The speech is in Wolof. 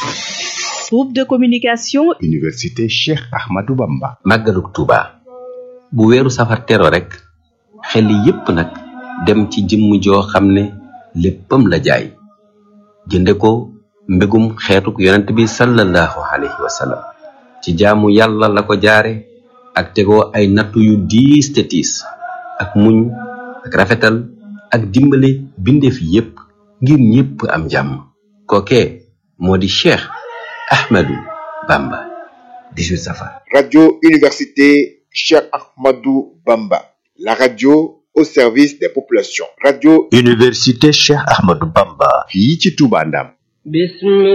groupe de communication université Cheikh Ahmadou Bamba màggaluk Tuuba bu weeru safar tero rek xel yépp nag dem ci jëmm joo xam ne léppam la jaay jënde ko mbégum xeetuk yonent bi sallallahu alayhi wa sallam ci jaamu yàlla la ko jaare ak tegoo ay nattu yu diis te tiis ak muñ ak rafetal ak dimbale bindeef yépp ngir ñépp am jàmm kookee moo di Cheikh Ahmadou Bamba 18 safar Radio Université Cheikh Ahmadou Bamba, la radio au service des populations. Radio Université Cheikh Ahmadou Bamba. fii ci Touba Ndam بسم